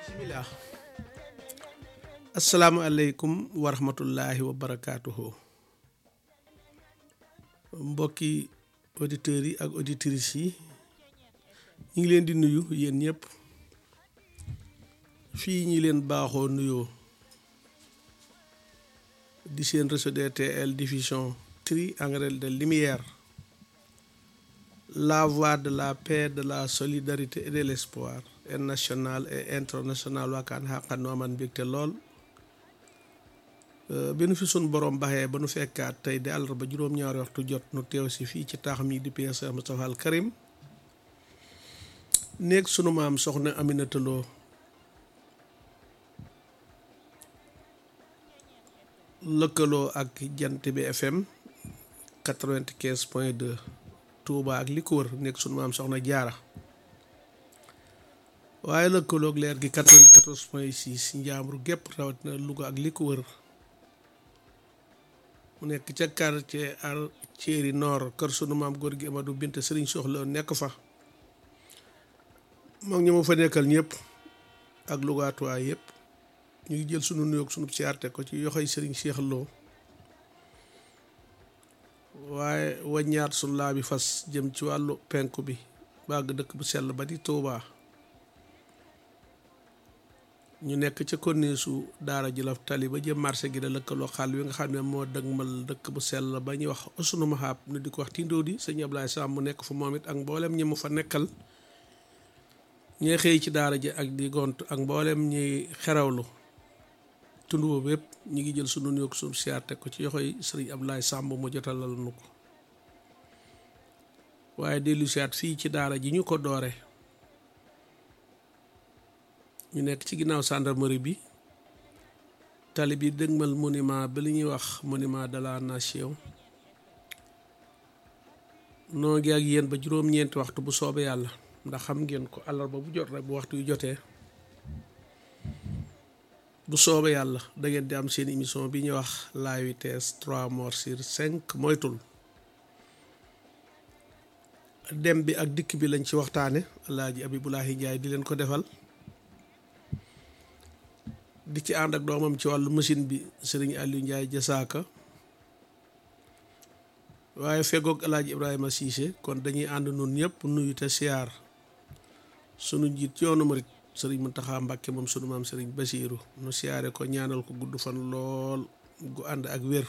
bismillah asalaamualeykum wa rahmatullahi wa barakaatuhu mbokki auditeurs yi ak auditrices yi ñu ngi leen di nuyu yéen ñëpp fii ñi leen baaxoo nuyoo di seen réseau DTL diffusion triangle de lumière la voix de la paix de la solidarité et de l'espoir et national et international waakaan xaqan nu aman mbégte lool bi nu fi sun borom baxee ba nu fekkaat tey di àllarba juróom-ñaari waxtu jot nu teew si fii ci taax mi di Cheikh Moustapha al Karim néeg sunu maam soxna Aminata Lo lëkkaloo ak jant bi FM quatre-vingt-quinze point deux Touba ak li ko wër nekk sunu maam soxna jaara waaye lëkkaloog leer gi quatre-vingt-quatorze point six njaambur gépp rawatina Louga ak li ko wër mu nekk ca quartier ar Thiéry Nord kër sunu maam góor gi Amadou Binte Sëriñ Soxla nekk fa moom ñi ma fa nekkal ñëpp ak Lougaatuwaay yëpp ñu ngi jël sunu nuyoog sunu siyaarte ko ci yoxoy Sëriñ Cheikh Lo waaye waññaat sunu laa bi fas jëm ci wàllu penku bi bàgg dëkk bu sell ba di Touba ñu nekk ca korniisu daara jëlaf tali ba jëm marché gi da lëkkaloo xaal wi nga xam ne moo dëgmal dëkk bu sell ba ñuy wax usunu maxaab nu di ko wax tindoo di sëñ Ablaye Sam mu nekk fa moom it ak mboolem ñi mu fa nekkal ñuy xëy ci daara ji ak di gont ak mboolem ñuy xerawlu tund boobu yëpp ñu ngi jël sunu nuyoog sunu siyaar teg ko ci yoxoy sëriñ Ablaye Samb mu jotalal nu ko waaye dellu siyaat fii ci daara ji ñu ko doore ñu nekk ci ginnaaw gendarmerie bi tali bi dëgmal monument bi li ñuy wax monument de la nation noo ngi ak yéen ba juróom-ñeenti waxtu bu soobee yàlla ndax xam ngeen ko àllarba bu jot rek bu waxtu yu jotee bu soobee yàlla da ngeen di am seen émission bi ñuy wax la vitesse trois morts sur cinq moytul dem bi ak dikk bi lañ ci waxtaane alaaji Abibulahi Njaay di leen ko defal di ci ànd ak doomam ci wàllu machine bi sëriñ Aliou Njaay jasaaka waaye fegoog alaaji Ibrahima Cissé kon dañuy ànd nun ñëpp nuyu te siyaar sunu njiit yoonu murit sëriñ Muntaxa Mbàkke moom sunu maam sëriñ Basiiru nu siyaare ko ñaanal ko gudd fan lool gu ànd ak wér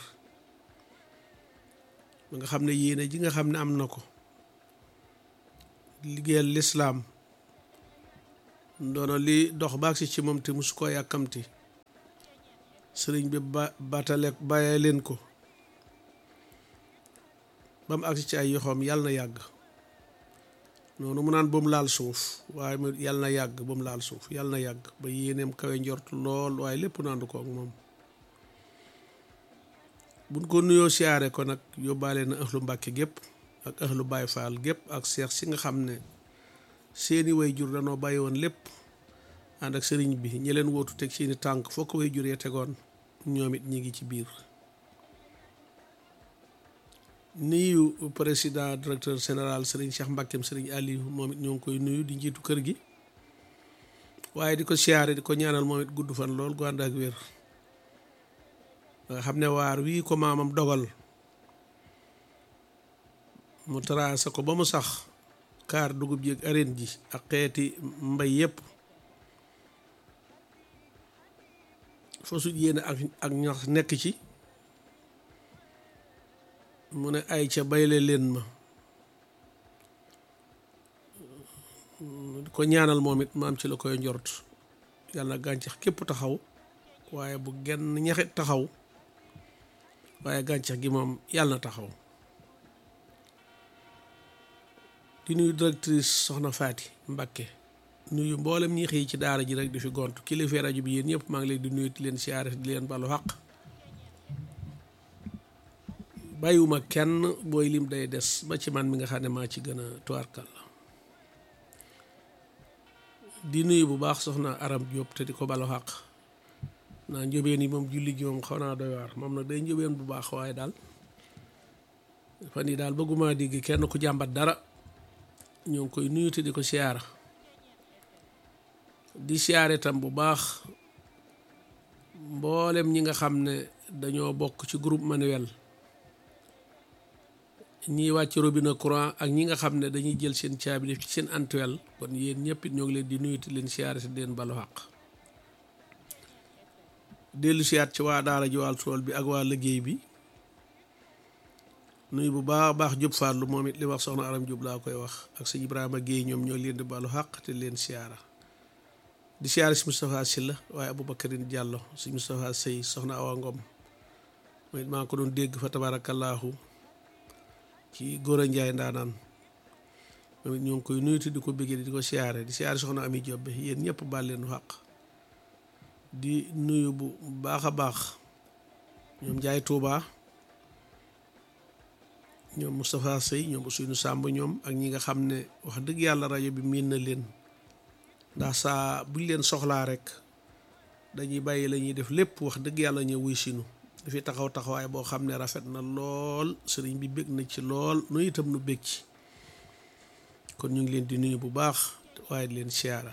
ba nga xam ne yéene ji nga xam ne am na ko liggéeyal lislaam ndono li dox baag si ci moom te musu koo yàkkamti sëriñ bi ba batale bàyyee leen ko ba mu agsi ci ay yoxoom yàlla na yàgg noonu mu naan ba mu laal suuf waaye mu yàlla na yàgg ba mu laal suuf yàlla na yàgg ba yéeneem kawe njort lool waaye lépp naandu ko ak moom buñ ko nuyoo siyaare ko nag yóbbaale na ëxlu mbàkke gépp ak ëxlu baay faal gépp ak seex si nga xam ne seeni way jur danoo bàyyi woon lépp ànd ak sëriñ bi ñi leen wootu teg seeni tànk foo ko way jur yee tegoon ñoom it ñi ngi ci biir nuyu président directeur général sëriñ Cheikh Mbàkkeem sëriñ Aliou moom it ñoo ngi koy nuyu di njiitu kër gi waaye di ko siyaare di ko ñaanal moom it gudd fan lool gu ànd ak wér nga xam ne waar wii ko maamam dogal mu tracé ko ba mu sax kaar dugub ji ak areen ji ak xeeti mbay yépp foosu yéene ak ak ñax nekk ci mu ne ay ca bayle leen ma ko ñaanal moom it ma am ci la koy njort yàlla gàncax képp taxaw waaye bu genn ñaxit taxaw waaye gàncax gi moom yàlla na taxaw di nuyu directrice soxna Faati Mbakke nuyu mboolem ñi xëy ci daara ji rek di fi gont kilifa rajo bi yéen ñëpp maa ngi leen di nuyu di leen siyaare di leen balu xaq bàyyiwuma kenn booy lim day des ba ci man mi nga xam ne maa ci gën a tuwaarkal la di nuyu bu baax soxna Aram Diop te di ko balu xaq naa njóbeen yi moom julli gi moom xaw naa doy waar moom nag day njóbeen bu baax waaye daal fan yi daal bëgguma dégg kenn ku jàmbat dara ñoo ngi koy nuyu te di ko siyaara di siyaare tam bu baax mboolem ñi nga xam ne dañoo bokk ci groupe manuel ñiy wàcc robinet courant ak ñi nga xam ne dañuy jël seen caabi def ci seen antuel kon yéen ñëpp it ñoo ngi leen di nuyu te leen siyaare si leen balu xaq dellu siyaat ci waa daara ji wàll tool bi ak waa liggéey bi nuyu bu baax baax Jóob Fàllu moom it li wax soxna Aram Jóob laa koy wax ak sëñ Ibrahima Géey ñoom ñoo leen di balu xaq te leen siyaara di siyaare si Moustapha Silla waaye Aboubacarine Diallo si Moustapha Sey soxna Awa Ngom mooy maa ko doon dégg fa tabaarakallaahu ci góor a njaay ndaanaan moom it ñoo ngi koy nuyuti di ko bëggee di ko siyaare di siyaare soxna Ami Diop bi yéen ñëpp baal leen xaq di nuyu bu baax a baax ñoom Njaay Tuuba ñoom Moustapha Sey ñoom Ousseynou Samb ñoom ak ñi nga xam ne wax dëgg yàlla rajo bi miin na leen ndax saa buñ leen soxlaa rek dañuy bàyyi la ñuy def lépp wax dëgg yàlla ñëw wuy sinu dafi taxaw taxawaay boo xam ne rafet na lool sëriñ bi bég na ci lool nu itam nu bég ci kon ñu ngi leen di nuyu bu baax waaye di leen siyaara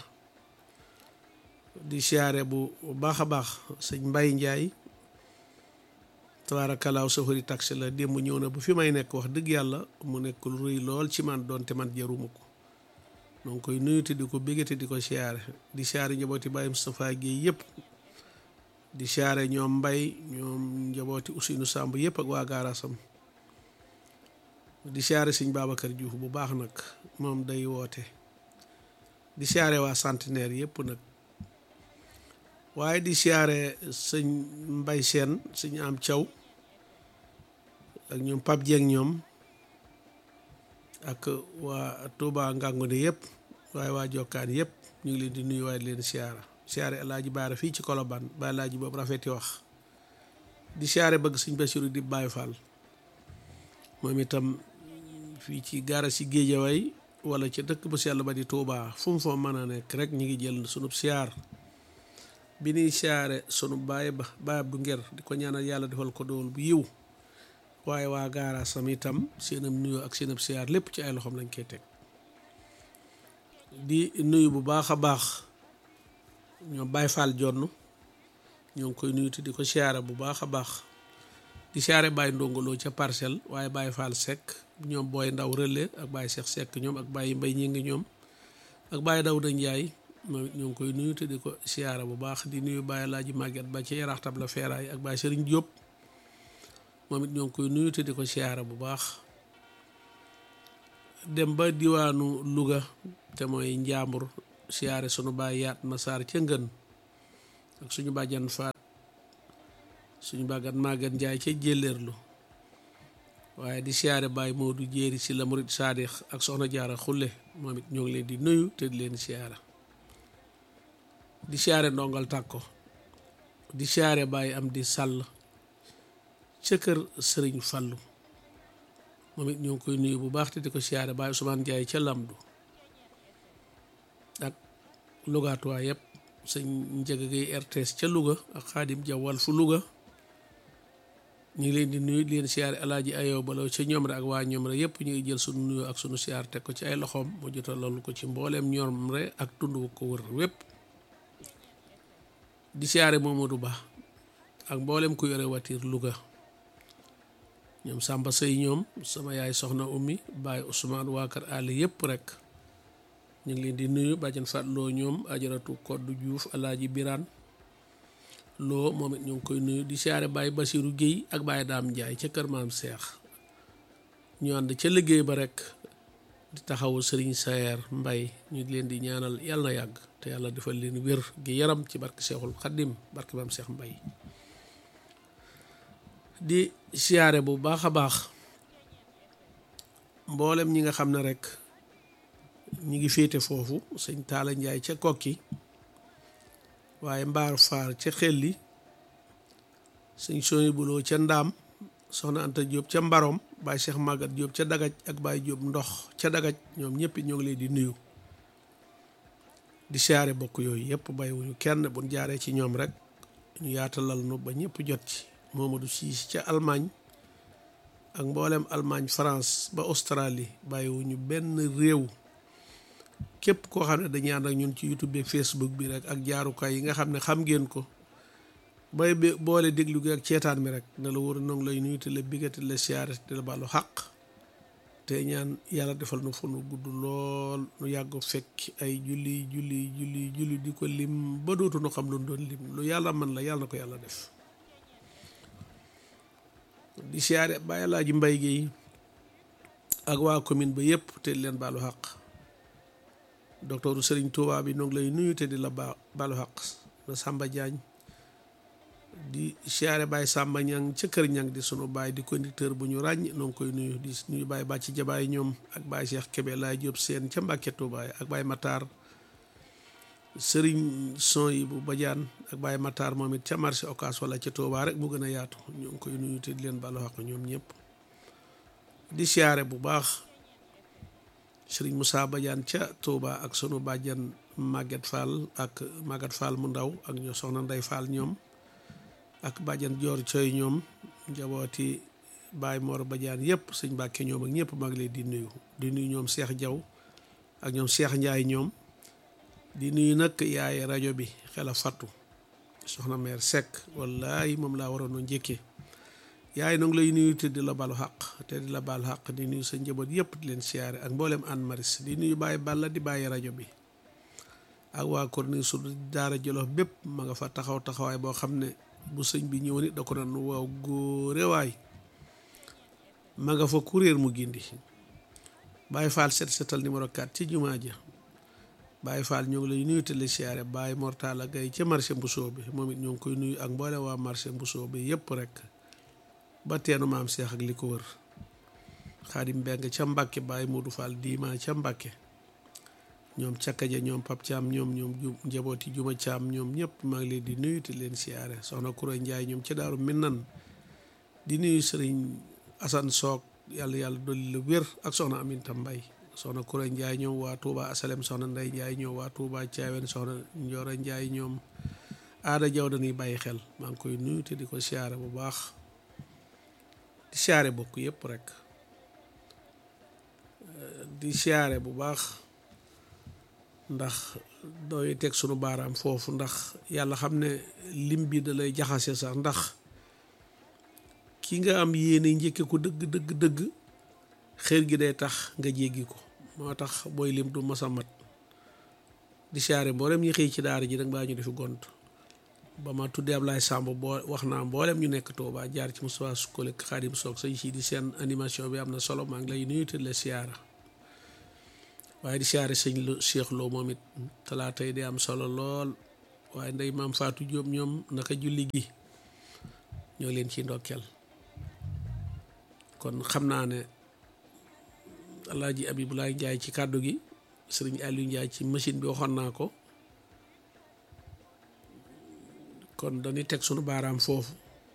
di siyaare bu baax a baax sëñ Mbay Njaay tabaarakalaaw safari taxi la démb ñëw na bu fi may nekk wax dëgg yàlla mu nekk lu rëy lool ci man doonte man jaruma ko donc koy nuyu te di ko bégate di ko siyaare di siyaare njabooti Baye Moustapha Guèye yëpp di siyaare ñoom mbay ñoom njabooti Ousseynou Samb yëpp ak waa gaarasam di siyaare sëñ Babacar Diouf bu baax nag moom day woote di siyaare waa centenaire yëpp nag waaye di siyaare sëñ mbay seen sëñ am caw ak ñoom Pape Dieng ñoom ak waa Touba Ngangoune yëpp waaye waa Jokkaan yëpp ñu ngi leen di nuyu waaye di leen siyaara siyaare alaaji baara fii ci Colobane ba alaaji boobu rafeti wax di siyaare bëgg sëñ Basiru di Baay Faal moom itam fii ci gaara si Géejawaay wala ca dëkk bu sell ba di Touba fu mu fa mën a nekk rek ñu ngi jël sunub siyaar bi ñuy siyaare sunu baay ba baay bu nger di ko ñaanal yàlla defal ko dool bu yiw waaye waa gaara sam itam seenam nuyoo ak seenam siyaar lépp ci ay loxoom lañ koy teg di nuyu bu baax a baax ñoom Baay Faal jonn ñoo ngi koy nuyu te di ko siyaare bu baax a baax di siyaare Baay ndongoloo ca parcelle waaye Baay Faal Seck ñoom booy ndaw relais ak Baay Seex Seck ñoom ak Baay Mbay ñi ngi ñoom ak Baay Dawda Njaay moom ñoo ngi koy nuyu te di ko siyaare bu baax di nuyu Baay Laaji Màgget ba ci yaraax tab la feeraay ak Baay Sëriñ Jóob moom it ñoo ngi koy nuyu te di ko siyaare bu baax dem ba diwaanu Louga te mooy Njaambur siyaare sunu baay yaat ma saar ca ngën ak suñu bàjjan faat suñu bàggat màggat njaay ca jélleerlu waaye di siyaare baay Moodu jéeri si la murit saadix ak soxna jaara xulle moom it ñoo ngi leen di nuyu te di leen siyaara di siyaare ndongal tàkko di siyaare baay am di sàll ca kër sëriñ fallu moom it ñoo ngi koy nuyu bu baax te di ko siyaare baay Ousmane Njaay ca lamdu ak lugaatuwaa yëpp sëñ njëg gay RTS ca Louga ak xaadim jawwal fu Louga ñu ngi leen di nuyu di leen siyaare alaaji ayoo balaw ca ñoom rek ak waa ñoom rek yëpp ñu ngi jël sunu nuyoo ak sunu siyaar teg ko ci ay loxoom mu jotal loolu ko ci mbooleem ñoom rek ak tund wu ko wër wépp di siyaare Momadou Ba ak mbooleem ku yore watiir Louga ñoom Samba Sey ñoom sama yaay soxna ummi Baye Ousmane waa kër àll yëpp rek ñu ngi leen di nuyu bàjjan Fatloo ñoom ajaratu Koddu Diouf alaaji Biraan loo moom it ñu ngi koy nuyu di siyaare Baye Basiru Géey ak Baye Daam Njaay ca kër maam Seex ñu ànd ca liggéey ba rek di taxawu sëriñ Sayer Mbay ñu leen di ñaanal yàlla na yàgg te yàlla defal leen wér gi yaram ci barke Seexul Xaddim barke maam Seex Mbay di siyaare bu baax a baax mboolem ñi nga xam ne rek ñi ngi féete foofu sëñ Taala Njaay ca kokki waaye mbaar faar ca xelli sëñ sooy buloo ca ndaam soxna Anta Jóob ca mbarom Baay Cheikh Magat Jóob ca dagaj ak Baay Jóob ndox ca dagaj ñoom ñëpp ñoo ngi leen di nuyu di siyaare bokk yooyu yëpp bàyyiwuñu kenn buñ jaaree ci ñoom rek ñu yaatalal nu ba ñëpp jot ci Momadou Siis ca Allemagne ak mboolem Allemagne France ba Australie bàyyiwuñu benn réew képp koo xam ne dañuy ànd ak ñun ci YouTube bi Facebook bi rek ak jaarukaay yi nga xam ne xam ngeen ko bay boole déglu gi ak ceetaan mi rek ne la wóor nong lay nuyu te la bigate la siyaare te la baalu xaq te ñaan yàlla defal nu fu nu gudd lool nu yàgg fekk ay julli julli julli julli di ko lim ba dootu nu xam lu doon lim lu yàlla man la yàlla na ko yàlla def di siyaare Baye Alaaji Mbay gi ak waa commune ba yëpp te leen baalu xaq docteur Serigne Touba bi noo ngi lay nuyu te di la ba baalu xaq na Samba Diagne di siyaare Baye Samba Ñang ca kër Ñang di sunu baay di conducteur bu ñu ràññ noo ngi koy nuyu di nuyu Baye Bàcci Jabaay ñoom ak Baye Cheikh Kébé laay Jóob seen ca Mbàkke Touba ak Baye Matar Serigne son yi bu Badiane ak Baye Matar moom it ca marché Ocass wala ca Touba rek mu gën a yaatu ñoo ngi koy nuyu te di leen baalu xaq ñoom ñëpp di siyaare bu baax Serigne Moussa Badiane ca Touba ak sunu bàjjan Maguette Fall ak Maguette Fall mu ndaw ak ñoo soxna Ndey Fall ñoom ak bàjjan Joor Coy ñoom njabooti Baye Mor Badiane yëpp sëñ Mbàkke ñoom ak ñëpp maa ngi leen di nuyu di nuyu ñoom Cheikh Diaw ak ñoom Cheikh Ndiaye ñoom di nuyu nag yaay rajo bi xel a fattu soxna meer Seck wallaay moom laa waroon a njëkkee yaay nag lay nuyu te di la balu xaq te di la balu xaq di nuyu sa njaboot yëpp di leen siyaare ak mboolem Anne Maris di nuyu Baye Balla di bàyyi rajo bi ak waa Corniche su daara Jolof bépp ma nga fa taxaw taxawaay boo xam ne bu sëñ bi ñëw nit da ko naan waaw góore waay ma nga fa kuréer mu gindi Baye Fall set setal numéro 4 ci jumaa ja Baye Fall ñoo ngi lay nuyu te la siyaare Baye Mortala Gaye ca marché Mbusoo bi moom it ñoo ngi koy nuyu ak mboole waa marché Mbusoo bi yëpp rek ba teenu maam Seex ak li ko wër Xaadim Mbeng ca Mbàkke Baye Modou Fall diima ca Mbàkke ñoom cakkaja ñoom Pap Caam ñoom ñoom ju njabooti Juma Caam ñoom ñëpp maa ngi leen di nuyu te leen siyaare soxna Kura Njaay ñoom ca Daaru Minnan di nuyu Sëriñ Asan Soog yàlla yàlla dolli la wér ak soxna Aminta Mbay soxna Kura Njaay ñoom waa Touba Asalem soxna Ndey Njaay ñoom waa Touba Caawen soxna Njoora Njaay ñoom aada jaw dañuy bàyyi xel maa ngi koy nuyu te di ko siyaare bu baax di siyaare bokk yëpp rek di siyaare bu baax ndax dooy teg sunu baaraam foofu ndax yàlla xam ne lim bi da lay jaxase sax ndax ki nga am yéene njëkke ko dëgg dëgg dëgg xër gi day tax nga jéggi ko moo tax booy lim du masa mat di siyaare mboolem ñi xëy ci daara ji nag baa ñu defi gont ba ma tuddee Ablaye Samb boo wax naa mboolem ñu nekk Touba jaar ci Moustapha Sukole Xaadim Soog sañ si di seen animation bi am na solo maa ngi lay nuyu te la siyaara waaye di siyaare sëñ lu Cheikh Lo moom it talaata yi di am solo lool waaye ndey maam Fatou Diop ñoom naka julli gi ñoo leen ci ndokkeel kon xam naa ne Alaaji Abibulaay Njaay ci kàddu gi sëriñ Aliou Njaay ci machine bi waxoon naa ko kon dañuy teg sunu baaraam foofu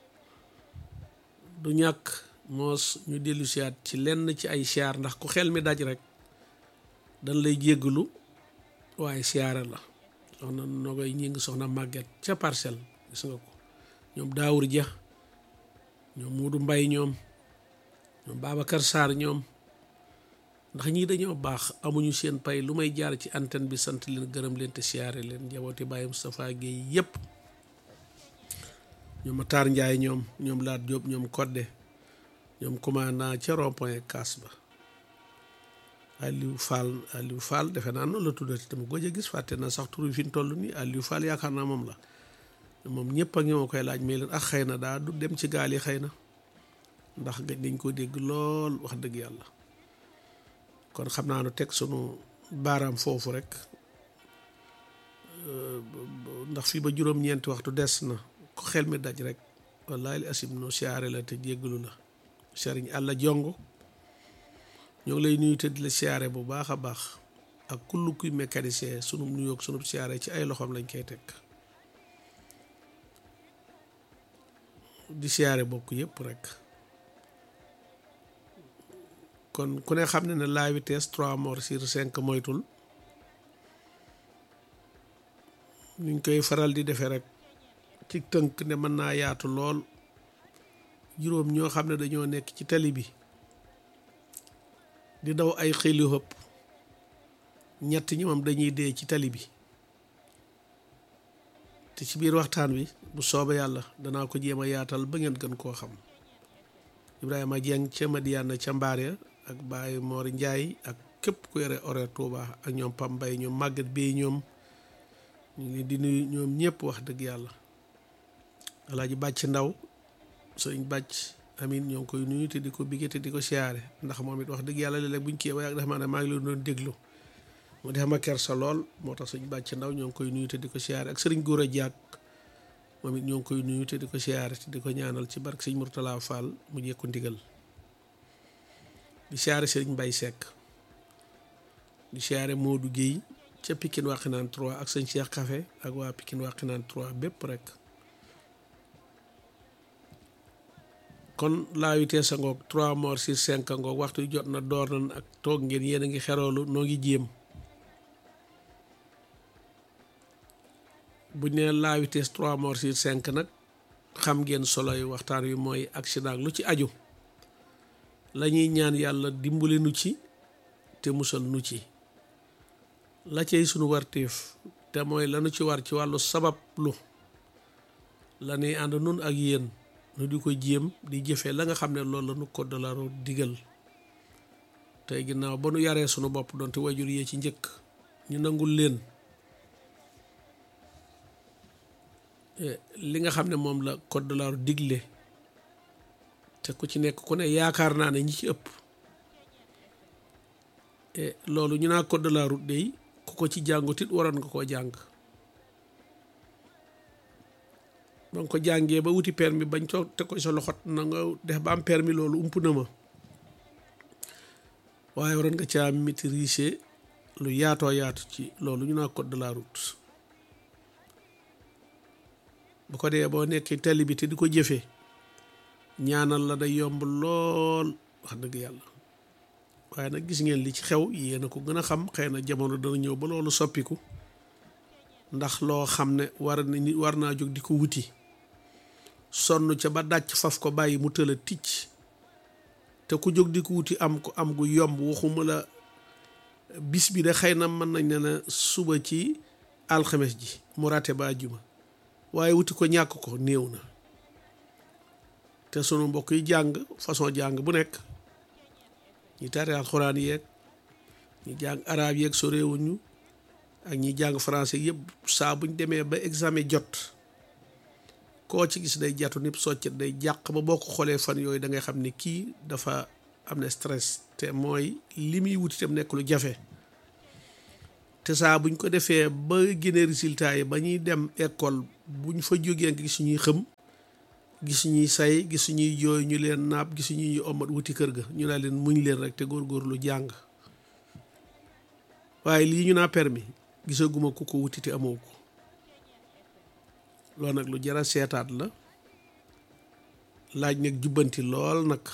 du ñàkk moos ñu dellu siyaat ci lenn ci ay siyaar ndax ku xel mi daj rek dañ lay jéggalu waaye siyaare la soxna nogoy ñi ngi soxna màgget ca parcelle gis nga ko ñoom daawur ja ñoom muudu mbay ñoom ñoom Babacar Sarr ñoom ndax ñii dañoo baax amuñu seen pay lu may jaar ci antenne bi sant leen gërëm leen te siyaare leen njabooti Baye Moustapha Guèye yépp ñoom Matar Njaay ñoom ñoom Laat Jóob ñoom Kodde ñoom commandant ca rond-point Kaas ba Aliou Fall Aliou Fall defe naa noonu la tuddati dama gëj a gis fàtte na sax tur fi ñu toll nii Aliou Fall yaakaar naa moom la moom ñëpp ak ñoo koy laaj mais leen ak xëy na daa du dem ci gaal yi xëy na ndax gëj nañ ko dégg lool wax dëgg yàlla kon xam naa nu teg sunu baaraam foofu rek ndax fii ba juróom-ñeenti waxtu des na ko xel mi daj rek wallahi li asim no siyaare la te jéggalu la sëriñ àlla jongo ñoo ngi lay nuyu te di la siyaare bu baax a baax ak kull kuy mécanicien sunu nuyoog sunu siyaare ci ay loxoom lañ koy teg di siyaare bokk yépp rek kon ku ne xam ne ne la vitesse trois morts sur cinq moytul ñu koy faral di defee rek ci tënk ne mën naa yaatu lool juróom ñoo xam ne dañoo nekk ci tali bi di daw ay xëli hëpp ñett ñi moom dañuy dee ci tali bi te ci biir waxtaan wi bu soobee yàlla danaa ko jéem a yaatal ba ngeen gën koo xam Ibrahima Dieng ca Madiana ca mbaar ya ak Baye Mor Ndiaye ak képp ku yore horaire Touba ak ñoom Pam Mbaye ñoom màggat bi ñoom ñu ngi di nuyu ñoom ñëpp wax dëgg yàlla alaaji bàcc ndaw sëriñ bàcc amin ñoo ngi koy nuyu te di ko bigge te di ko siyaare ndax moom it wax dëgg yàlla léeg-léeg buñ kii ba yàgg dafa maa ne maa ngi leen doon déglu mu def ma kersa lool moo tax sëriñ bàcc ndaw ñoo ngi koy nuyu te di ko siyaare ak sëriñ góor a jaag moom it ñoo ngi koy nuyu te di ko siyaare te di ko ñaanal ci barke sëriñ Murtala Fall mu jekku ndigal di siyaare sëriñ Mbay Seck di siyaare Modou Guèye ca Pikine Waxinaan 3 ak sëñ Cheikh Café ak waa Pikine Waxinaan 3 bépp rek kon la vitesse a ngoog 3 morts sur 5 a ngoog waxtu jot na door nañ ak toog ngeen yéen a ngi xeroolu noo ngi jéem buñ ne la vitesse 3 morts sur 5 nag xam ngeen solo yi waxtaan wi mooy accident lu ci aju la ñuy ñaan yàlla dimbali nu ci te musal nu ci la cay sunu warteef te mooy lanu ci war ci wàllu sabab lu la ñuy ànd nun ak yéen nu di ko jéem di jëfee la nga xam ne loolu la nu code de la route digal tey ginnaaw ba nu yaree sunu bopp doonte wajur yee ci njëkk ñu nangul leen li nga xam ne moom la code de la route digle te ku ci nekk ku ne yaakaar naa ne ñi ci ëpp loolu ñu naa code de la route day ku ko ci jàngut it waroon nga koo jàng ba nga ko jàngee ba wuti permis bañ toog te ko sa loxot na nga def ba am permis loolu ump na ma waaye waroon nga caa maîtriser lu yaatoo yaatu ci loolu ñu naa code de la route bu ko dee boo nekkee tali bi te di ko jëfee ñaanal la day yomb lool wax dëgg yàlla waaye nag gis ngeen li ci xew yéen a ko gën a xam xëy na jamono dana ñëw ba loolu soppiku ndax loo xam ne war na nit war naa jóg di ko wuti sonn ca ba dàcc faf ko bàyyi mu tëla ticc te ku jóg di ko wuti am ko am gu yomb waxuma la bis bi de xëy na mën nañ ne na suba ci alxames ji mu rate ba juma waaye wuti ko ñàkk ko néew na te sunu mbokk yi jàng façon jàng bu nekk ñi tari alxuraan yeeg ñi jàng arab yeeg so réewuñu ak ñi jàng français yëpp saa buñ demee ba examen jot koo ci gis day jatu nit soccet day jàq ba boo ko xoolee fan yooyu da ngay xam ne kii dafa am na stress te mooy li muy wuti tam nekk lu jafe te saa buñ ko defee ba génne résultat yi ba ñuy dem école buñ fa jógee nga gis ñuy xëm gis ñuy say gis ñuy jooy ñu leen naab gis ñuy omat wuti kër ga ñu naa leen muñ leen rek te góorgóorlu jàng waaye lii ñu naa permis gisaguma ku ko wuti te amoo ko loolu nag lu jara seetaat la laaj nag jubbanti lool nag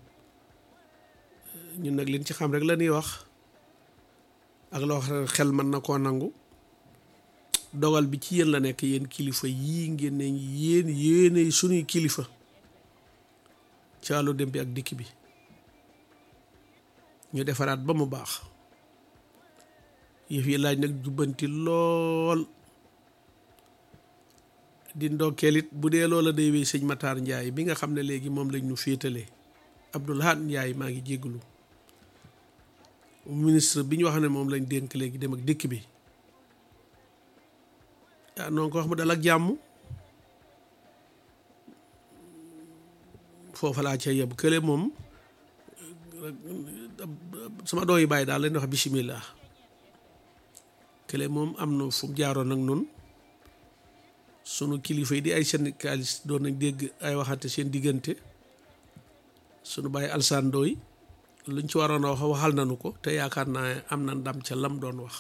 ñun nag liñ ci xam rek la ñuy wax ak loo xam xel mën na koo nangu dogal bi ci yéen la nekk yéen kilifa yii ngeen ne yéen yéenay sunuy kilifa ci wàllu dem bi ak dikk bi ñu defaraat ba mu baax yëf yi laaj nag jubbanti lool di ndokkeel it bu dee loola day wéy sëñ Matar Ndiaye bi nga xam ne léegi moom lañ ñu féetalee Abdoulahat Ndiaye maa ngi jégalu ministre bi ñu wax ne moom lañ dénk léegi dem ak dikk bi ah noonu ko wax mu dal ak jàmm foofa laa ca yeb kële moom sama doo yi bàyyi daal leen wax bisimilah kële moom am na fu mu jaaroon ak noonu sunu kilifa yi di ay syndicaliste doon nañ dégg ay waxante seen diggante sunu bàyyi alsaan dooy luñ ci waroon a wax waxal nañu ko te yaakaar naa am na ndam ca lam doon wax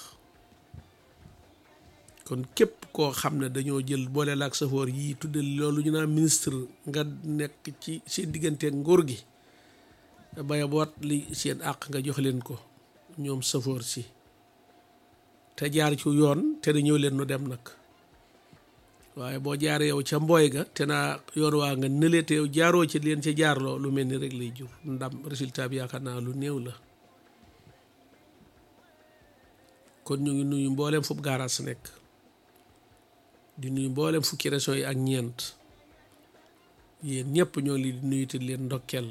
kon képp koo xam ne dañoo jël boole la ak safoor yii tudde loolu ñu naan ministre nga nekk ci seen diggante nguur gi baya boot li seen àq nga jox leen ko ñoom safoor si te jaar ci yoon te na ñëw leen nu dem nag waaye boo jaaree yow ca mbooy ga te naa yoon waa nga nële te yow jaaroo ci leen ca jaarloo lu mel ni rek lay jur ndam résultat bi yaakaar naa lu néew la kon ñu ngi nuyu mboolem fu gaaraas nekk di nuyu mboolem fukki régions yi ak ñeent yéen ñëpp ñoo ngi di nuyu te leen ndokkeel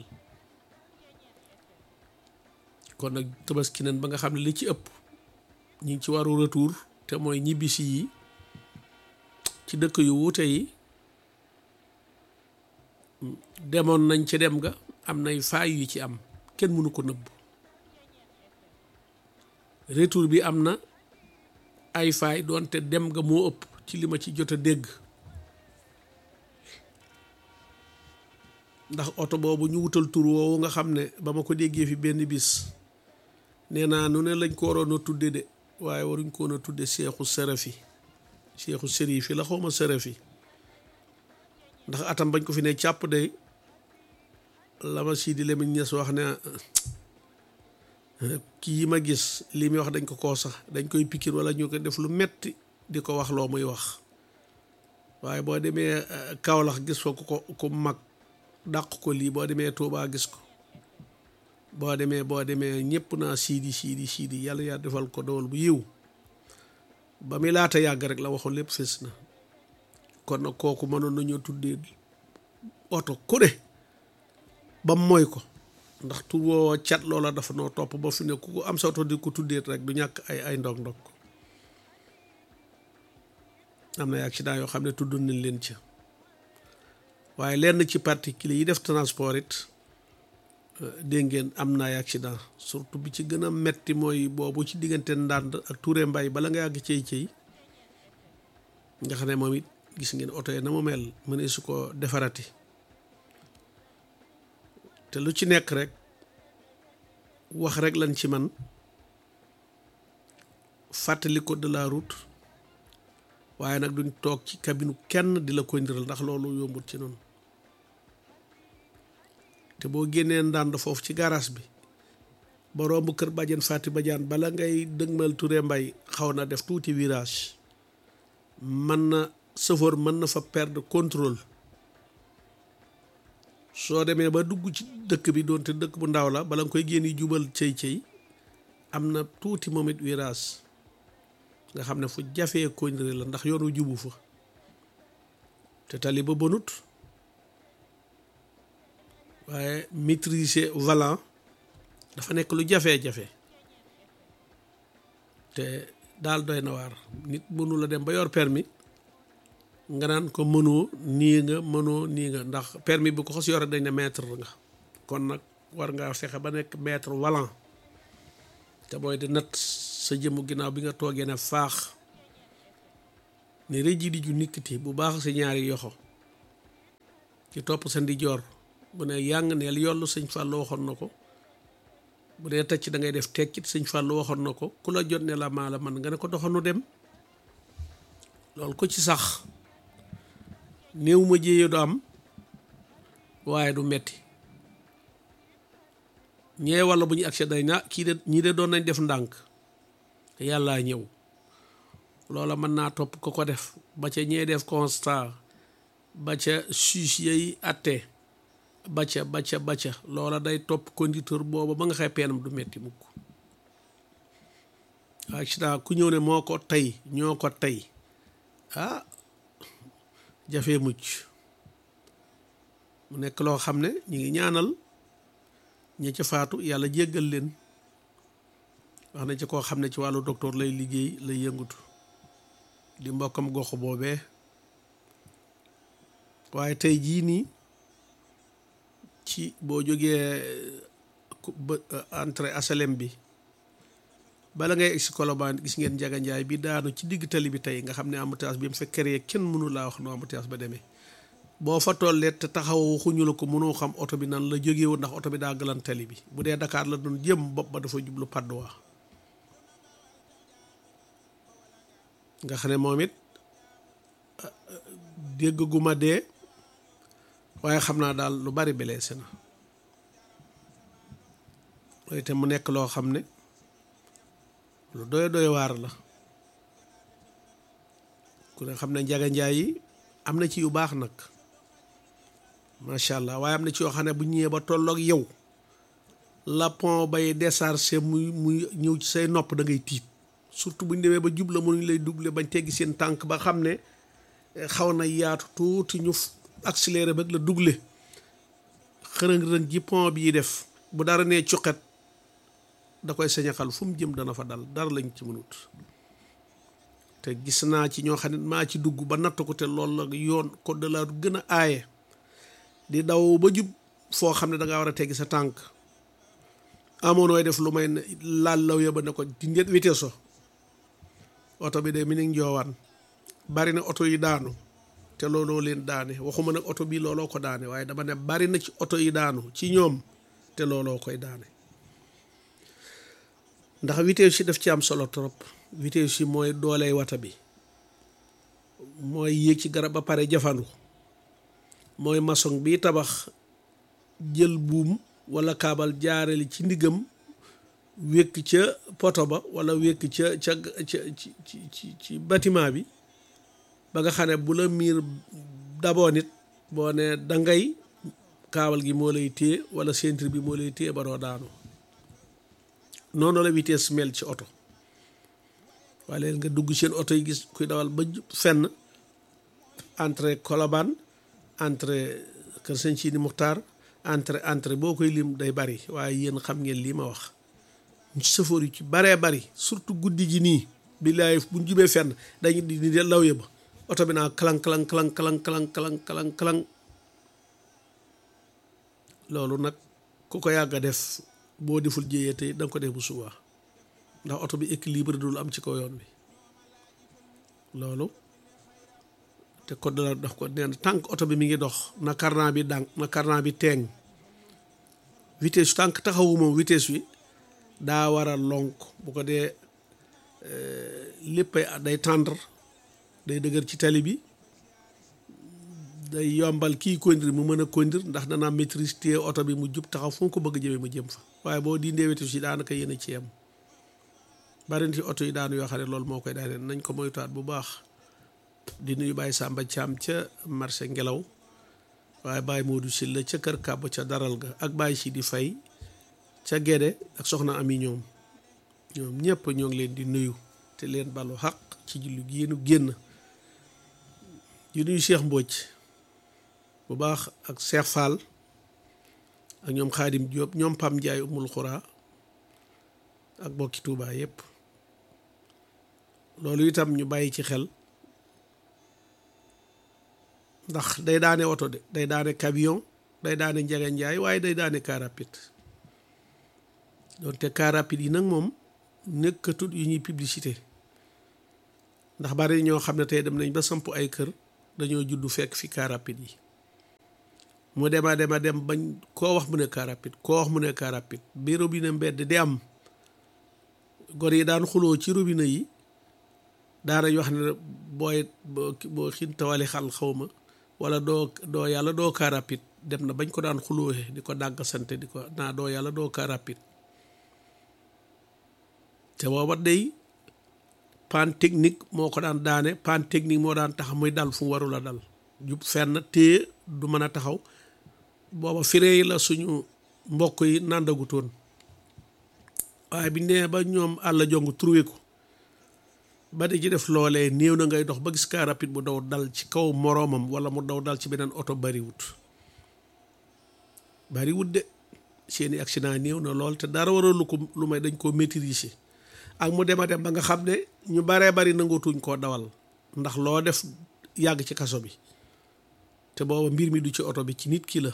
kon nag tabaski nañ ba nga xam ne li ci ëpp ñu ngi ci waru retour te mooy ñibbisi yi ci dëkk yu wuute yi demoon nañ ci dem ga am nay faay yu ci am kenn mënu ko nëbb retour bi am na ay faay doonte dem nga moo ëpp ci li ma ci jot a dégg ndax oto boobu ñu wutal tur woowu nga xam ne ba ma ko déggee fi benn bis nee naa nu ne lañ ko waroon a tudde de waaye waruñ ko woon a tudde seexu serafi seexu sërifi la xawma serafi ndax atam bañ ko fi ne càpp day la ma sii di Lamine Niass wax ne kii yi ma gis li muy wax dañ ko koo sax dañ koy pikir wala ñu ko def lu metti di ko wax loo muy wax waaye boo demee Kaolack gis ko ko ku mag dàq ko lii boo demee Touba gis ko boo demee boo demee ñëpp naa siidi siidi siidi yàlla yaa defal ko dowal bu yiw ba muy laata yàgg rek la waxoon lépp fës na kon nag kooku mënoon nañoo tuddee oto ku ne ba mooy ko ndax tur woo cat loola dafa noo topp ba fi ne ku ko am sa oto di ko tuddee rek du ñàkk ay ay ndog ndog am na accident yoo xam ne tudd nañ leen ca waaye lenn ci particulier yi def transport it dégg ngeen am na ay accident surtout bi ci gën a metti mooy boobu ci diggante ndànd ak Touré Mbay bala nga yàgg cey cey nga xam ne moom it gis ngeen oto yi na mu mel mënee su ko defarati te lu ci nekk rek wax rek lañ ci man fàttali ko de la route waaye nag duñ toog ci cabine kenn di la koy ndiral ndax loolu yombut ci noonu te boo génnee ndànd foofu ci garage bi ba romb kër bàjjen Fati Badiane bala ngay dëgmal Touré Mbay xaw na def tuuti virage mën na chauffeur mën na fa perdre contrôle soo demee ba dugg ci dëkk bi doonte dëkk bu ndaw la bala nga koy génn jubal cëy cëy am na tuuti moom it virage nga xam ne fu jafee koñre la ndax yoonu jubu fa te tali ba bonut waaye maîtriser volant dafa nekk lu jafee-jafe te daal doy na waar nit mënu la dem ba yor permis nga naan ko mënoo nii nga mënoo nii nga ndax permis bu ko xos yore dañ ne maître nga kon nag war ngaa fexe ba nekk maître volant te booy di nat sa jëmu ginnaaw bi nga toogee ne faax ne rëji di ju nikkiti bu baax si ñaari yoxo ci topp sa ndijoor bu ne yàng neel yollu sëñ Fallou waxoon na ko bu dee tëcc da ngay def tekkit sëñ Fallou waxoon na ko ku la jot ne la maa la man nga ne ko doxanu dem loolu ko ci sax néew ma jéeye du am waaye du metti ñee walla bu ñu accès day na kii de ñii de doon nañ def ndànk yàllaa ñëw loola mën naa topp ko ko def ba ca ñee def constat ba ca suus yay atte ba ca ba ca ba ca loola day topp conducteur booba ba nga xay peenam du metti mukk accident ku ñëw ne moo ko tey ñoo ko tey ah jafee mucc mu nekk loo xam ne ñu ngi ñaanal ñi ca faatu yàlla jéggal leen wax na ci koo xam ne ci wàllu docteur lay liggéey lay yëngutu di mbokkam gox boobee waaye tey jii nii ci boo jógee entrée asalem bi bala ngay egsi Colobane gis ngeen Njaga Njaay bi daanu ci digg tali bi tey nga xam ne embouteillage bi mu fa créé kenn mënu laa wax no embouteillage ba demee boo fa tollee te taxaw waxuñu la ko mënoo xam oto bi nan la jógee woon ndax oto bi daa galan tali bi bu dee Dakar la doon jëm bopp ba dafa jublu Padoa nga xam ne moom it dégg gu ma dee waaye xam naa daal lu bari blessé na loolu te mu nekk loo xam ne lu doy doy waar la ku ne xam ne njaga njaay yi am na ci yu baax nag macha allah waaye am na ci yoo xam ne bu ñëwee ba tolloog yow la pont bay déchargé muy muy ñëw ci say nopp da ngay tiit surtout bu ñu demee ba jubla mënuñ lay doublé bañ teggi seen tànk ba xam ne xaw na yaatu tuuti ñu accéléré ba la doublé xërëng-rëng ji pont bii def bu dara nee cuqet da koy sañaxal fu mu jëm dana fa dal dara lañ ci mënut te gis naa ci ñoo xam ne maa ci dugg ba natt ko te loolu la yoon code de la route gën a aaye di daw ba jub foo xam ne da ngaa war a teggi sa tànk amoon nooy def lu may laal law ya ba ne ko di njët vitesse so oto bi de mi ngi njoowaan bari na oto yi daanu te looloo leen daane waxuma nag oto bi looloo ko daane waaye dama ne bari na ci oto yi daanu ci ñoom te looloo koy daane ndax vitesse yi daf ci am solo trop vitesse yi mooy dooley wata bi mooy yéeg ci garab ba pare jafandu mooy maçon bi tabax jël buum wala kaabal jaareli ci ndiggam wékk ca poto ba wala wékk ca ca ca ci ci ci bâtiment bi ba nga xam ne bu la miir daboo nit boo ne dangay kaabal gi moo lay téye wala ceinture bi moo lay téye ba doo daanu noonu la vitesse mel ci oto waaye leen nga dugg seen oto yi gis kuy dawal ba fenn entre Colobane entre Kër Sëñ Sidi Muxtaar entre entre boo koy lim day bari waaye yéen xam ngeen lii ma wax sëfoor yu ci baree bari surtout guddi gi nii billaay bu ñu jubee fenn dañu di di law ba oto bi naa kalang kalang kalang kalang kalang kalang kalang kalang loolu nag ku ko yàgg a def boo deful jéyee tey da nga ko def bu subaa ndax oto bi équilibre dul am ci kaw yoon bi loolu te code de la daf ko neen tànk oto bi mi ngi dox na carnet bi dànk na carnet bi teeng vitesse tànk taxawu moom vitesse bi daa war a lonk bu ko dee léppay day tendre day dëgër ci tali bi day yombal kii conduire mu mën a conduire ndax danaa maîtrise téye oto bi mu jub taxaw fu ko bëgg jëmee mu jëm fa waaye boo dindee vitesse yi daanaka yéen a ci yem bari na ci oto yi daanu yoo xam ne loolu moo koy daaneel nañ ko moytuwaat bu baax di nuyu Baye Samba Thiam ca marché ngelaw waaye Baye Modou Sylla ca kër kàbb ca daral ga ak Baye si di fay ca Gédé ak soxna Ami ñoom ñoom ñëpp ñoo ngi leen di nuyu te leen balu xaq ci julli gi yéenu génn di nuyu Cheikh Mbodj bu baax ak Cheikh Fall ak ñoom Xaadim Diop ñoom Pam Ndiaye umul xuraa ak bokki Touba yëpp loolu itam ñu bàyyi ci xel ndax day daane oto de day daane camion day daane njege njaay waaye day daane car rapide donte car rapide yi nag moom nekkatut yu ñuy publicité ndax bari ñoo xam ne tey dem nañ ba samp ay kër dañoo juddu fekk fi car rapide yi mu dema dema dem bañ koo wax mu ne car rapide koo wax mu ne car rapide bi robinet mbedd di am gor yi daan xuloo ci robinet yi daanañ wax ne booy boo xintawali xal xawma wala doo doo yàlla doo car rapide dem na bañ ko daan xulóoxe di ko dàgg sante di ko naa doo yàlla doo car rapide te booba day panne technique moo ko daan daane panne technique moo daan tax muy dal fu mu warul a dal jub fenn téye du mën a taxaw booba firee yi la suñu mbokk yi nàndagutoon waaye bi nee ba ñoom àll jong trouvé ko ba di ci def loolee néew na ngay dox ba gis car rapide bu daw dal ci kaw moroomam wala mu daw dal ci beneen oto bariwut bariwut de seeni accident néew na lool te dara waralu ko lu may dañ koo maîtriser ak mu dem a dem ba nga xam ne ñu baree bari nangootuñ koo dawal ndax loo def yàgg ci kaso bi te booba mbir mi du ci oto bi ci nit ki la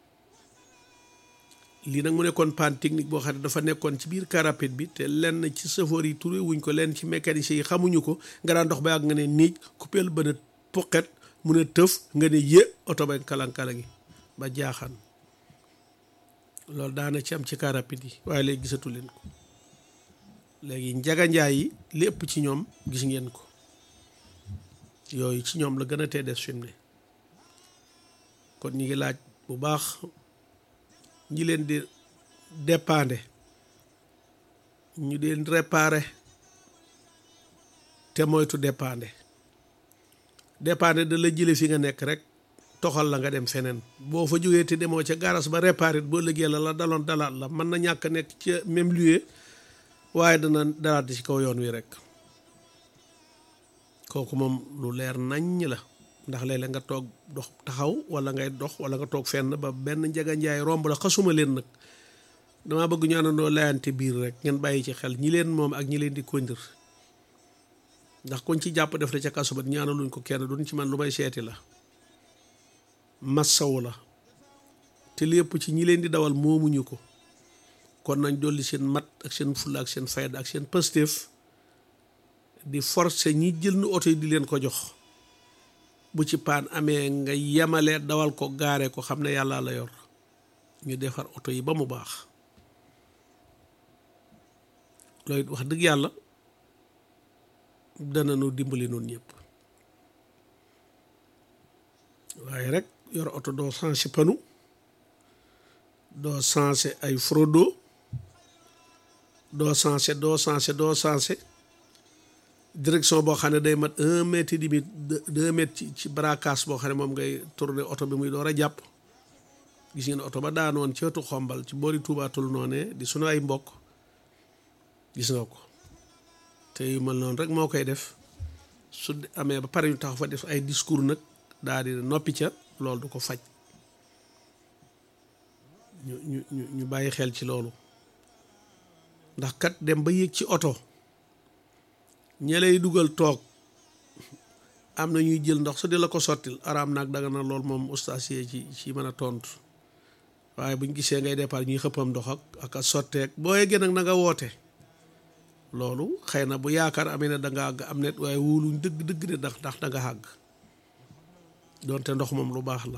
lii nag mu nekkoon panne technique boo xam ne dafa nekkoon ci biir car rapide bi te lenn ci chauffeur yi turé wuñ ko lenn ci mécanicien yi xamuñu ko nga daan dox ba yàgg nga ne niij coupeel ba ne poqet mu ne tëf nga ne yé oto ba kalan-kala gi ba jaaxaan loolu daana ci am ci car rapide yi waaye léegi gisatu leen ko léegi njaganjaay yi lépp ci ñoom gis ngeen ko yooyu ci ñoom la gën a tee des fi mu ne kon ñi ngi laaj bu baax ñi leen di dépendre ñu leen réparer te moytu dépendre dépendre da la jële fi nga nekk rek toxal la nga dem feneen boo fa jógee te demoo ca garas ba réparer boo liggéey la la daloon dalaat la mën na ñàkk nekk ca même lieu waaye dana dalaat ci kaw yoon wi rek kooku moom lu leer naññ la ndax léeg-léeg nga toog dox taxaw wala ngay dox wala nga toog fenn ba benn njaga njaay romb la xasuma leen nag damaa bëgg ñu àndandoo layante biir rek ngeen bàyyi ci xel ñi leen moom ak ñi leen di kondir ndax kuñ ci jàpp def la ca kaso ba ñaanaluñ ko kenn duñ ci man lu may seeti la massawu la te lépp ci ñi leen di dawal moomuñu ko kon nañ dolli seen mat ak seen fulla ak seen fayda ak seen pëstéef di forcer ñi jël nu oto yi di leen ko jox bu ci paan amee nga yemale dawal ko gaare ko xam ne yàlla la yor ñu defar oto yi ba mu baax loolu wax dëgg yàlla dana nu dimbali noonu ñëpp waaye rek yor oto doo sensé panu doo sensé ay frodo doo sensé doo sensé doo sensé direction boo xam ne day mat un mètre et demi deux mètres ci ci braquage boo xam ne moom ngay tourner oto bi muy door a jàpp gis ngeen oto ba daanoon ci wetu xombal ci boori tuubaatul noonee di sunu ay mbokk gis nga ko te yu mel noonu rek moo koy def su amee ba pare ñu taxaw fa def ay discours nag daal di noppi ca loolu du ko faj ñu ñu ñu ñu bàyyi xel ci loolu ndax kat dem ba yéeg ci oto ña lay dugal toog am na ñuy jël ndox su di la ko sottil araam naag danga na lool moom ustaas yi ci ci mën a tontu waaye buñ gisee ngay départ ñuy xëppam ndox ak ak a sotteeg boo yeggee nag na nga woote loolu xëy na bu yaakaar amee ne da nga àgg am net waaye wóoluñ dëgg dëgg ne ndax ndax da nga àgg doonte ndox moom lu baax la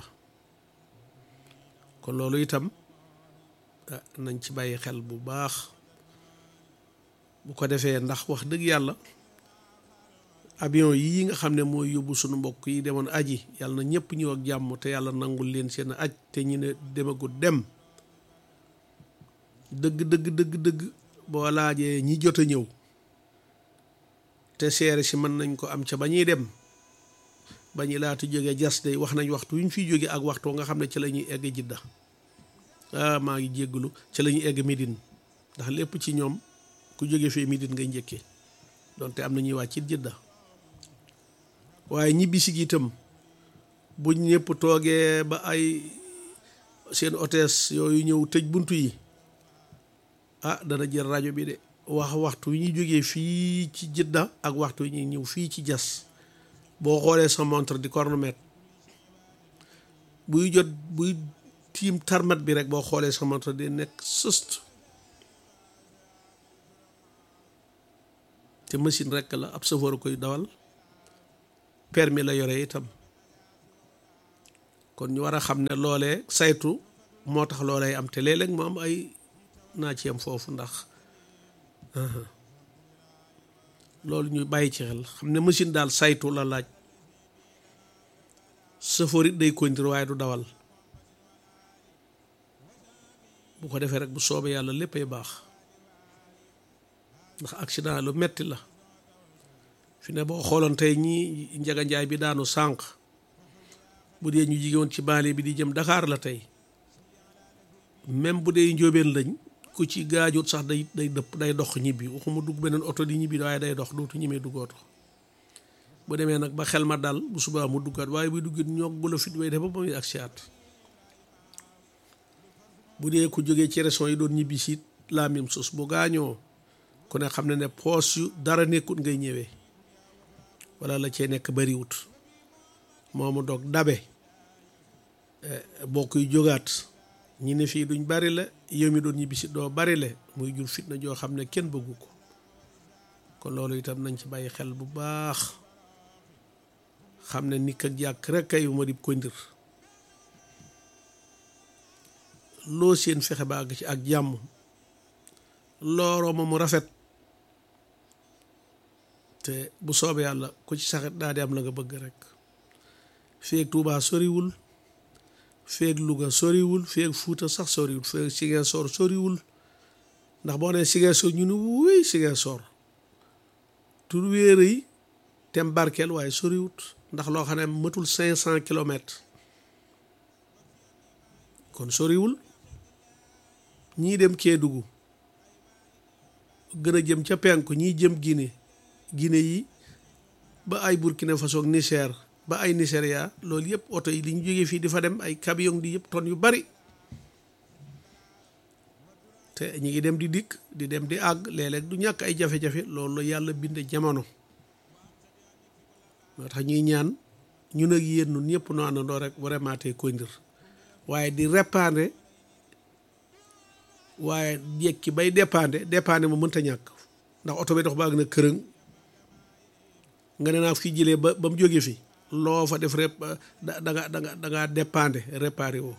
kon loolu itam nañ ci bàyyi xel bu baax bu ko defee ndax wax dëgg yàlla avion yii nga xam ne mooy yóbbu sunu mbokk yi demoon aji yàlla na ñëpp ñëw ak jàmm te yàlla nangul leen seen aj te ñu ne demagul dem dëgg dëgg dëgg dëgg boo laajee ñi jot a ñëw te seere si mën nañ ko am ca ba ñuy dem ba ñu laata jógee jas day wax nañ waxtu yu ñu fiy jógee ak waxtu nga xam ne ci la ñuy egg jidda ah maa ngi jégglu ci la ñuy egg Médine ndax lépp ci ñoom ku jóge fii Médine ngay njëkkee donte am na ñuy wàcc it jidda waaye ñibbisi gi itam buñ ñëpp toogee ba ay seen hôtesse yooyu ñëw tëj buntu yi ah dana jël rajo bi de wax waxtu wi ñuy jógee fii ci jidda ak waxtu wi ñuy ñëw fii ci jas boo xoolee sa montre di chronomètre buy jot buy tiim tarmat bi rek boo xoolee sa montre di nekk sëst te machine rek la ab chauffeur koy dawal permis la yore itam kon ñu war a xam ne loolee saytu moo tax loolee am te léeg-léeg mu am ay naa ci am foofu ndax loolu ñu bàyyi ci xel xam ne machine daal saytu la laaj chauffeur it day conduire waaye du dawal bu ko defee rek bu soobee yàlla léppay baax ndax accident lu metti la fi ne boo xooloon tey ñii njaga njaay bi daanu sànq bu dee ñu jigéen ci baale bi di jëm Dakar la tey même bu dee njóobeen lañ ku ci gaajut sax day day dëpp day dox ñibbi waxuma dugg beneen oto di ñibbi waaye day dox dootu ñimee dugg oto bu demee nag ba xel ma dal bu subaa mu duggaat waaye buy duggit ñoog bu la fit way def ba muy ak siyaat bu dee ku jógee ci régions yi doon ñibbi siit la même chose bu gaañoo ku ne xam ne ne poos yu dara nekkut ngay ñëwee wala la cee nekk bariwut moomu doog dabe boo koy jógaat ñi ne fii duñ bari la yow mi doon ñibbisi doo bari la muy jur fitna joo xam ne kenn bëggu ko kon loolu itam nañ ci bàyyi xel bu baax xam ne nit ak jàkk rek kay ma di ko ndir loo seen fexe ba àgg ci ak jàmm looroo ma mu rafet te bu soobee yàlla ku ci saxit daa di am la nga bëgg rek feeg Tuubaa soriwul feeg Louga soriwul feeg Fuuta sax soriwul feeg Ziguinchor soriwul ndax boo nee Ziguinchor ñu ne wuy Ziguinchor tur wéer yi tem barkeel waaye soriwut ndax loo xam ne matul cinq cent kilomètres kon soriwul ñii dem Kédougou gën a jëm ca penku ñii jëm Guinée Guinée yi ba ay Burkina Faso ak Niger ba ay Nigeria loolu yëpp oto yi li ñu jógee fii di fa dem ay camion di yëpp tonnes yu bari te ñu ngi dem di dikk di dem di àgg léeg-léeg du ñàkk ay jafe-jafe loolu la yàlla bind jamono moo tax ñuy ñaan ñun ak yéen ñun ñëpp noo àndandoo rek vraiment tey kondir waaye di répandre waaye yekki bay dépendre dépendre ma mënta ñàkk ndax oto bi dox baag na kërëng nga ne naa fii jëlee ba ba mu jógee fi loo fa def rep da da nga da nga da ngaa dépendre réparé woo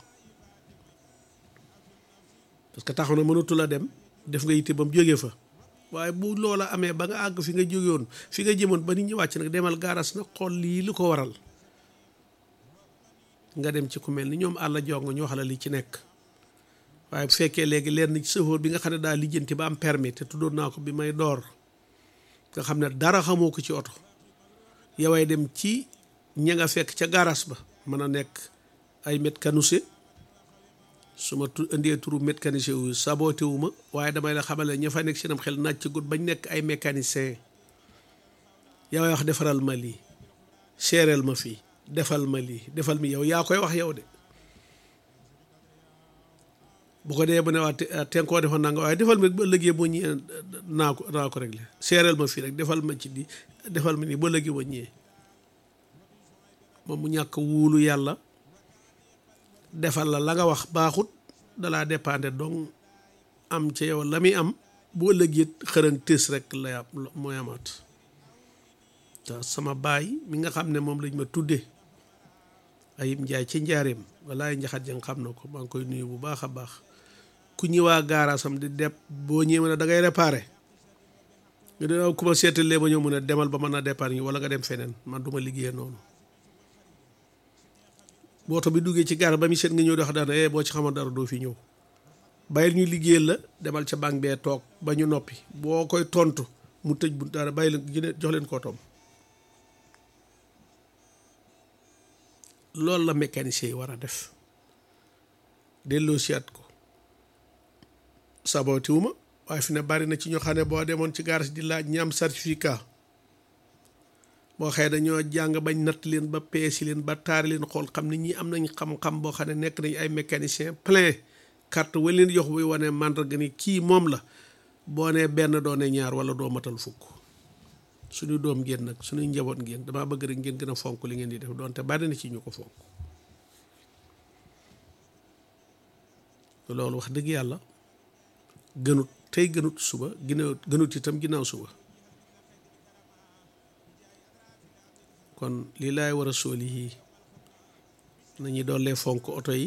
parce que taxaw na mënatu la dem def nga yitte ba mu jógee fa waaye bu loola amee ba nga àgg fi nga jógewoon fi nga jëmoon ba nit ñi wàcc nag demal gaaras nag xool lii lu ko waral nga dem ci ku mel ni ñoom àll jong ñu wax la li ci nekk waaye bu fekkee léegi leer na ci chauffeur bi nga xam ne daal lijjanti ba am permis te tuddoon naa ko bi may door nga xam ne dara xamoo ko ci oto yoway dem ci ña nga fekk ca garas ba mën a nekk ay mécanicien su ma tu indee turu mécanicien wu saboté wu ma waaye damay la xamale ña fa nekk seenam xel naaj ci gut bañ nekk ay mécanicien yoway wax defaral ma lii seereel ma fii defal ma lii defal mi yow yaa koy wax yow de bu ko dee bu ne waa te koo defoon naa nga waaye defal ma ba ëllëgee boo ñëwee naa ko naa ko réglé seereel ma fii rek defal ma ci di defal ma nii ba ëllëgee boo ñëwee moom mu ñàkk wuulu yàlla defal la la nga wax baaxut dalaa dépendre donc am ca yow la muy am bu ëllëgee xërëng tës rek la mooy amaat te sama baay mi nga xam ne moom lañ ma tuddee ayib njaay ci njaareem walaay njaxat jang xam na ko maa ngi koy nuyu bu baax a baax ku ñëwaa gaaraasam di depp boo ñëwee ne da ngay réparé nga dina ku ma seetalee ba ñëw mu ne demal ba mën a départ ñi wala nga dem feneen man du ma liggéeyee noonu booto bi duggee ci gaar ba mi seet nga ñëw di wax daana eh boo ci xamoon dara doo fi ñëw bàyyil ñu liggéeyal la demal ca banque bee toog ba ñu noppi boo koy tontu mu tëj bu dara bàyyi leen jox leen koo tom loolu la mécanicien yi war a def delloo siyaat ko sabotiwuma waaye fi ne bari na ci ñoo xam ne boo demoon ci garas di laaj ñi am certificat boo xëyee dañoo jàng bañ natt leen ba peesi leen ba taari leen xool xam ne ñi am nañ xam-xam boo xam ne nekk nañ ay mécanicien plein carte wa leen jox buy wane màndarga ni kii moom la boo nee benn doo ne ñaar wala doo matal fukk suñu doom ngeen nag suñuy njaboot ngeen damaa bëgg rek ngeen gën a fonk li ngeen di def doonte bari na ci ñu ko fonk loolu wax dëgg yàlla gënut tey gënut suba ginnaaw gënut itam ginnaaw suba kon lii laay war a sóoli yii nañu doollee fonk oto yi